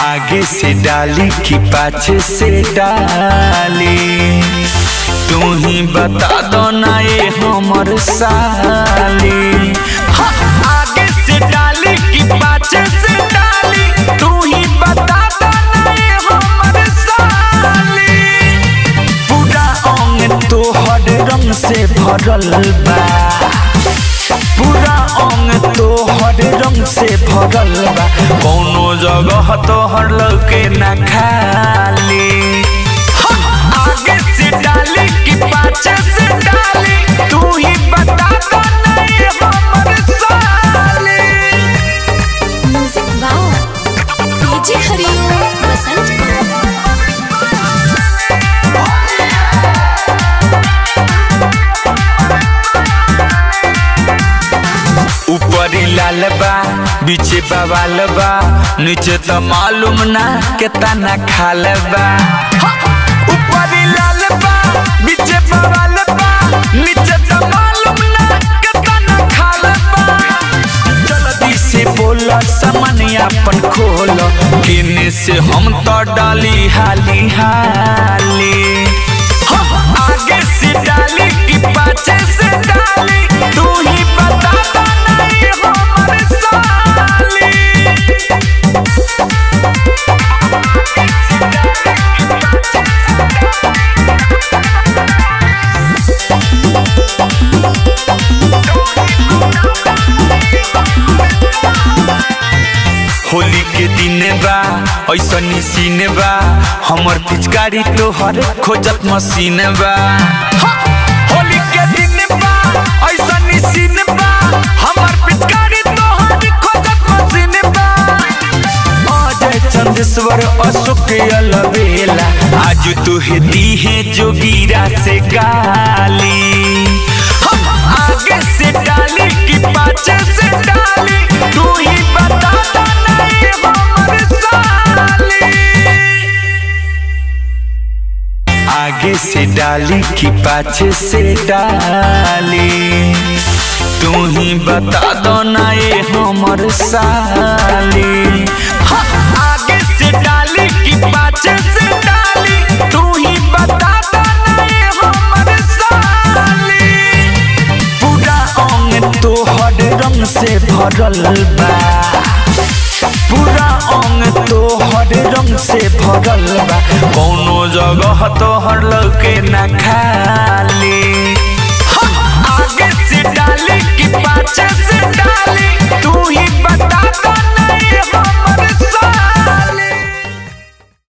आगे से डाली कि पाछे से डाली तू ही बता दो ना ये हमर साली हाँ, आगे से डाली कि पाछे से डाली तू ही बता दो ना ये हमर साली पूरा अंग तोहर रंग से भरल बा पूरा अंग तोहर रंग से भरल बा कौनो जगह तोहर लौके ना खाली हाँ, आगे से डाली कि पाछे से डाली तू ही बता दो ना ये हमर साली म्यूजिक वाओ डीजे हरिओम बसंत ऊपरी लाल बा बीचे बवाल बा नीचे तो मालूम ना केतना खाल बा हाँ, ऊपरी लाल बा बीचे बवाल बा नीचे तो मालूम ना केतना खाल बा जल्दी से बोल सामान अपन खोल किने से हम तो डाली हाली हाली हाँ, आगे से डाली कि पाछे से डाली तू ही बता दो ना ये हमर साली होली के दिन बा ऐसन सीन बा हमर पिचकारी तोहर खोजत मशीन बा हाँ, होली के दिन बा ऐसन सीन बा हमर पिचकारी तोहर खोजत मशीन बा अजय चंदेश्वर अशोक अलबेला आज तुहे दी है जोगीरा से गाली हम आगे से डाली कि पाछे से डाली तू ही बता दो ना ये हमर साली आगे से डाली कि पाछे से डाली तू ही बता दो ना ये हमर साली हाँ, आगे से डाली कि पाछे से डाली तू ही बता दो ना ये हमर साली पूरा अंग तोहर रंग से भरल बा पूरा अंग तोहर रंग से भरल बा कौनो जगह तोहर लौके ना खाली हाँ, आगे से डाली कि पाछे से